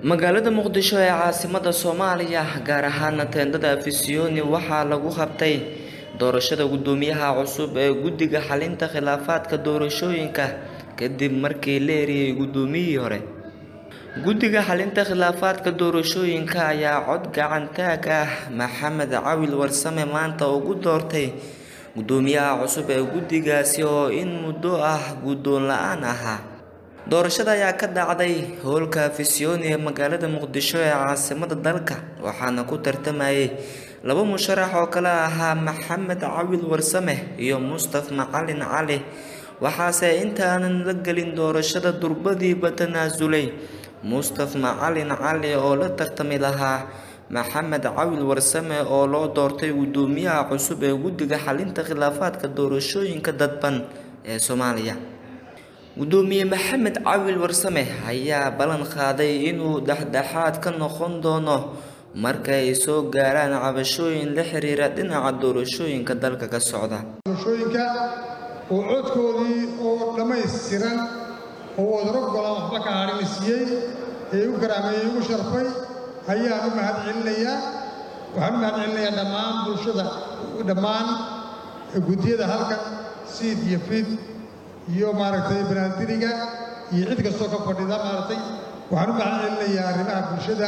magaalada muqdisho ee caasimada soomaaliya gaar ahaana teendada afisiyoni waxaa lagu qabtay doorashada gudoomiyaha cusub ee guddiga xalinta khilaafaadka doorashooyinka kadib markii la eriyey gudoomiyihii hore guddiga xalinta khilaafaadka doorashooyinka ayaa cod gacantaag ah maxamed cawil warsame maanta ugu doortay gudoomiyaha cusub ee guddigaasi oo in muddo ah guddoon la-aan ahaa doorashada ayaa ka dhacday howlka afisiyoni ee magaalada muqdisho ee caasimada dalka waxaana ku tartamayay laba musharax oo kale ahaa maxamed cawil warsame iyo mustaf macalin cali waxaase intaanan la gelin doorashada durbadiiba tanaasulay mustaf macalin cali oo la tartami lahaa maxamed cawil warsame oo loo doortay gudoomiyaha cusub ee guddiga xalinta khilaafaadka doorashooyinka dadban ee soomaaliya gudoomiye maxamed cawil warsame ayaa ballan qaaday inuu dhexdhexaad ka noqon doono marka ay soo gaaraan cabashooyin la xiriira dhinaca doorashooyinka dalka ka socda doorashooyinka oo codkoodii oo dhammaystiran oo wadaro golaan waxba ka hadhina siiyey ee u garaameeyey ugu sharfay ayaan u mahad celinayaa waxaan u mahad celinayaa dhammaan bulshada dhammaan guddiyada halkan siid iyo fid iyo maaragtay banaadiriga iyo cid kastoo ka fadhida maaragtay waxaan u mahad celinayaa arrimaha bulshada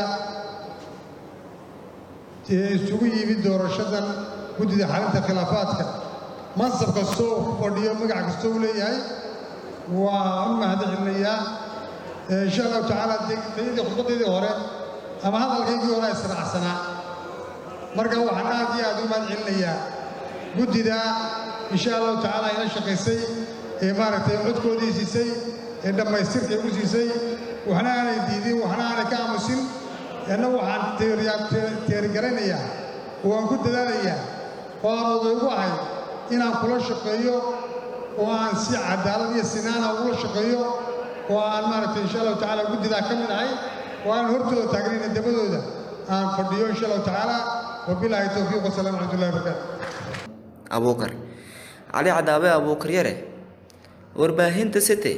ee isugu yimid doorashadan guddida xalinta khilaafaadka mansab kastoo uu ku fadhiyo magac kastoo uu leeyahay waan u mahad celinayaa insha allahu tacaala tayadii khudbadaydii hore ama hadalkaygii hore israacsanaa marka waxaan aad iyo aad u mahad celinayaa guddida insha allahu tacaala ila shaqaysay ee maaragtay codkoodii siisay ee dhammaystirkay u siisay waxna aanay diidin waxna aanay ka aamusin anna waxaan teerigaraynayaa oo aan ku dadaalayaa oo aan odaygu ahay inaan kula shaqeeyo oo aan si cadaalad iyo sinaana ugula shaqeeyo oo aan maaragtay insha allahu tacaala guddidaa ka mid ahay oo aan hortooda taagnayna dabadooda aan fadhiyo insha allahu tacaala wabilaahi towfiiq wasalaamu raxmatullahi wabarakaatu abuukar cali cadaabe abuukar yare warbaahinta city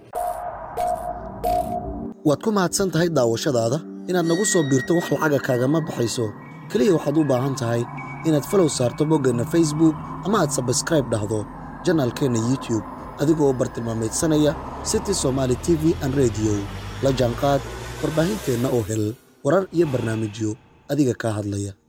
waad ku mahadsan tahay daawashadaada inaad nagu soo biirto wax lacaga kaagama baxayso keliya waxaad u baahan tahay inaad falow saarto boggeenna facebook ama aad sabskraib dhahdo janaalkeenna youtub adigoo bartilmaameedsanaya city somaali t v an rediyo la jaanqaad warbaahinteenna oo hel warar iyo barnaamijyo adiga kaa hadlaya